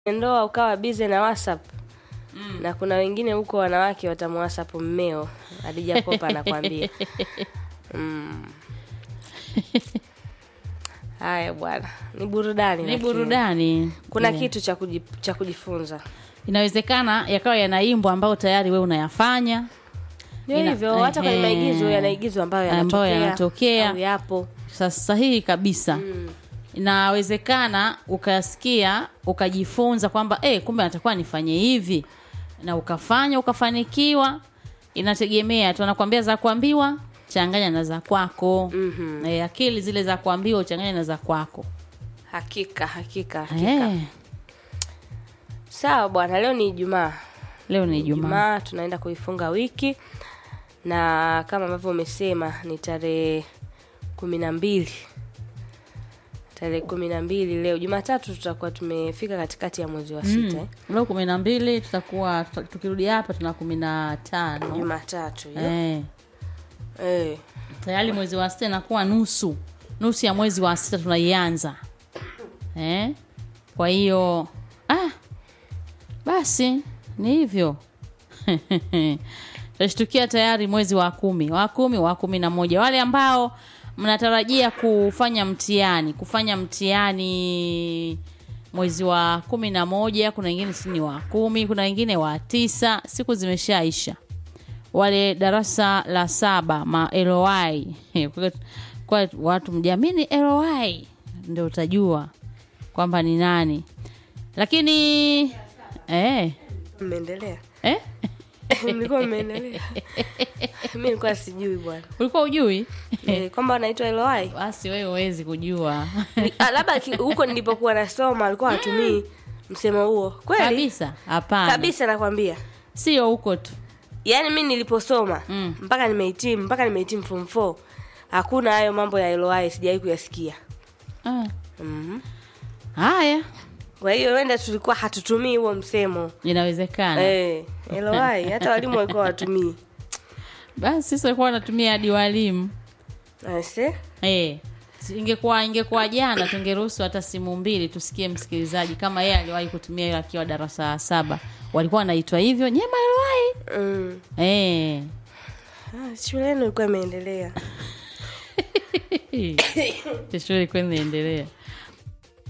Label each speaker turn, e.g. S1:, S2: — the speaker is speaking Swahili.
S1: ndoa ukawa bize na whatsapp na kuna wengine huko wanawake watamwasap mmeo adija popa anakwambia mm. haya bwana ni burudani
S2: ni
S1: lakini.
S2: burudani
S1: kuna
S2: Yeah.
S1: kitu cha kuji, cha kujifunza
S2: inawezekana yakawa yanaimbwa ambayo tayari we unayafanya
S1: ndio
S2: Ina-
S1: hivyo hata kwenye
S2: ehe.
S1: maigizo yanaigizwa ambayo
S2: Ambayo
S1: yanatokea
S2: yanatokea.
S1: au yapo
S2: sasa sahihi kabisa
S1: mm.
S2: inawezekana ukasikia ukajifunza kwamba eh, kumbe natakuwa nifanye hivi na ukafanya ukafanikiwa inategemea tu anakwambia za kuambiwa changanya na za kwako
S1: Mhm.
S2: eh, akili zile za kuambiwa uchanganya na za kwako
S1: hakika hakika hakika
S2: eh,
S1: sawa bwana leo ni ijumaa
S2: leo ni Ijumaa
S1: Ijumaa tunaenda kuifunga wiki na kama ambavyo umesema ni tarehe kumi na mbili tarehe kumi na mbili leo Jumatatu tutakuwa tumefika katikati ya mwezi wa sita eh?
S2: mm. leo kumi na mbili tutakuwa tuta- tukirudi hapa tuna kumi na tano
S1: Jumatatu hiyo.
S2: eh,
S1: eh.
S2: tayari mwezi wa sita inakuwa nusu nusu ya mwezi wa sita tunaianza eh? kwa hiyo ah, basi ni hivyo tutashtukia tayari mwezi wa kumi wa kumi wa kumi na moja wale ambao mnatarajia kufanya mtihani kufanya mtihani mwezi wa kumi na moja kuna wengine si ni wa kumi kuna wengine wa tisa siku zimeshaisha wale darasa la saba ma LOI kwa, kwa watu mjamini LOI ndio utajua kwamba ni nani lakini eh,
S1: mmeendelea
S2: eh?
S1: mlikuwa mmeendelea mi nilikuwa sijui bwana
S2: ulikuwa ujui
S1: eh, kwamba anaitwa Eloai
S2: basi wewe huwezi kujua
S1: Ni- ah, labda ki- huko nilipokuwa nasoma alikuwa hatumii msemo huo kweli
S2: kabisa hapana
S1: kabisa nakwambia
S2: sio huko tu
S1: yaani mi niliposoma
S2: Mm.
S1: mpaka nimehitimu mpaka nimehitimu form 4 hakuna hayo mambo ya LOI sijawahi kuyasikia
S2: Ah,
S1: Mhm.
S2: haya
S1: kwa hiyo wenda tulikuwa hatutumii huo msemo
S2: inawezekana
S1: eh, LOI hata walimu walikuwa watumii
S2: basi sisi walikuwa wanatumia hadi walimu
S1: Ase?
S2: Eh, si- ingekuwa ingekuwa jana tungeruhusu hata simu mbili tusikie msikilizaji kama yeye aliwahi kutumia hiyo akiwa darasa la saba walikuwa wanaitwa hivyo nyema aliwahi
S1: mm.
S2: eh.
S1: ah, shule yenu ilikuwa imeendelea
S2: shule ilikuwa inaendelea